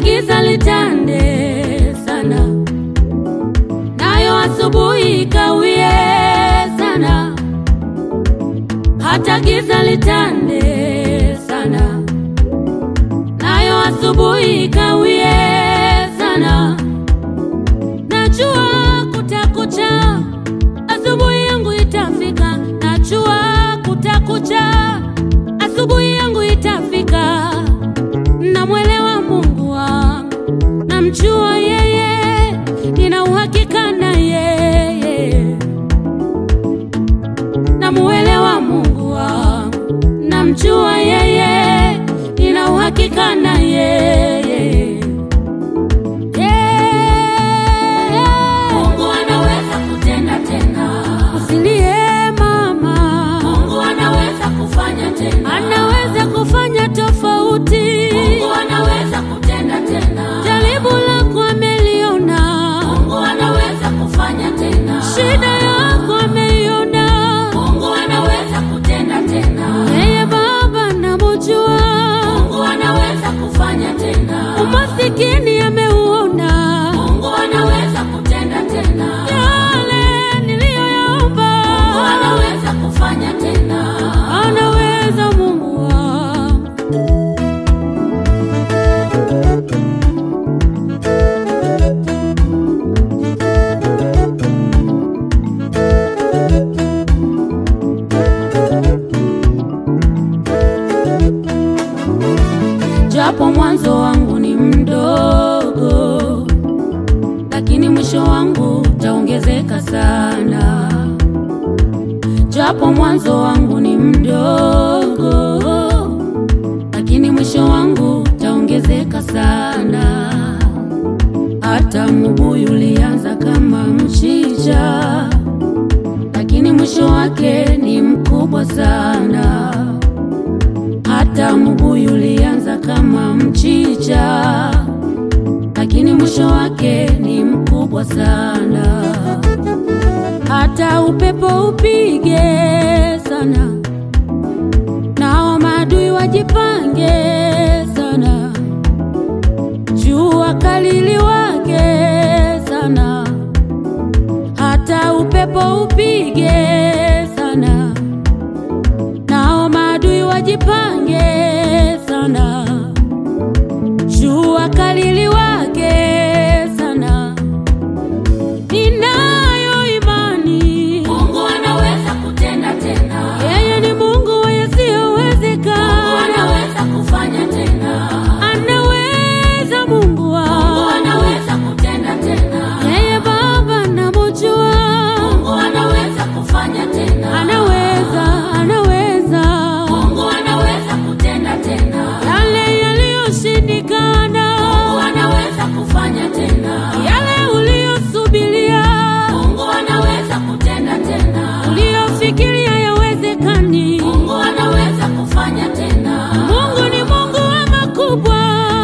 giza litande sana, nayo asubuhi ikawie sana, hata giza litande sana, nayo asubuhi ikawie sana. Najua kutakucha, asubuhi yangu itafika. Najua kutakucha, asubuhi yangu itafika. Namwelewa Mungu wangu, namjua yeye, nina uhakika na yeye. Namuelewa Mungu wangu, namjua yeye, nina uhakika na yeye. Mungu anaweza kutenda tena. Usilie mama. Mungu anaweza kufanya tena. Anaweza kufanya tofauti. Mungu anaweza kutenda tena. Jaribu lako ameliona. Mungu anaweza kufanya tena. Shida yako ameiona. Mungu anaweza kutenda tena. Yeye Baba namjua. Mungu anaweza kufanya tena. Umasikini ameuona. Mungu anaweza kutenda tena. Yale niliyoyaomba. Mungu anaweza kufanya tena. Anaweza Mungu wangu. Japo mwanzo wangu ni mdogo, lakini mwisho wangu utaongezeka sana. Japo mwanzo wangu ni mdogo, lakini mwisho wangu utaongezeka sana. Hata mbuyu ulianza kama mchicha, lakini mwisho wake ni mkubwa sana. Hata mbuyu ulianza kama mchicha, lakini mwisho wake ni mkubwa sana. Hata upepo upige sana, nao maadui wajipange sana, jua kali liwake sana, hata upepo upige sana nao maadui wajipange sana, jua kali liwake sana. Ninayo imani Mungu anaweza kutenda tena. Yeye ni Mungu wa yasiyowezekana. Mungu anaweza kufanya tena. Anaweza Mungu wangu. Mungu anaweza kutenda tena. Yeye Baba namjua. Mungu anaweza kufanya tena. Anaweza, anaweza. Mungu anaweza kutenda tena. Yale yaliyoshindikana. Mungu anaweza kufanya tena. Yale uliyosubiria. Mungu anaweza kutenda tena. Uliyofikiria yawezekani. Mungu anaweza kufanya tena. Mungu ni Mungu wa makubwa.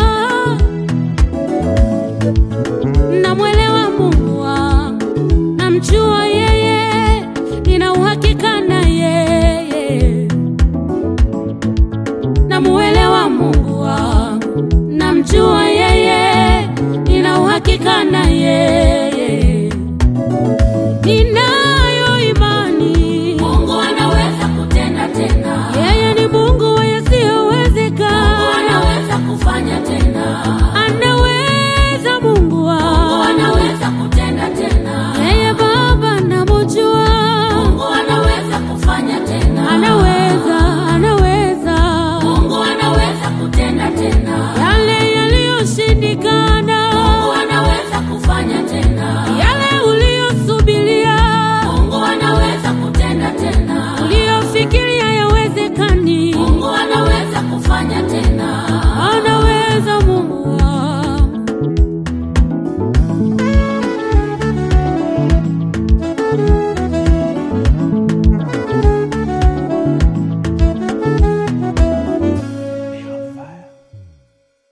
Namwelewa Mungu wangu, namjua yeye, nina uhakika na yeye. Namuelewa Mungu wangu, namjua yeye, nina uhakika na yeye. Ninayo imani Mungu anaweza kutenda tena. Yeye ni Mungu wa yasiyowezekana. Mungu anaweza kufanya tena. Anaweza Mungu wangu. Mungu anaweza kutenda tena. Yeye Baba namjua. Mungu anaweza kufanya tena. Anaweza, anaweza. Mungu anaweza kutenda tena. Yale yaliyoshindikana. Mungu anaweza kufanya tena. Yale uliyosubiria. Mungu anaweza kutenda tena. Uliyofikiria yawezekani. Mungu anaweza kufanya tena. Anaweza Mungu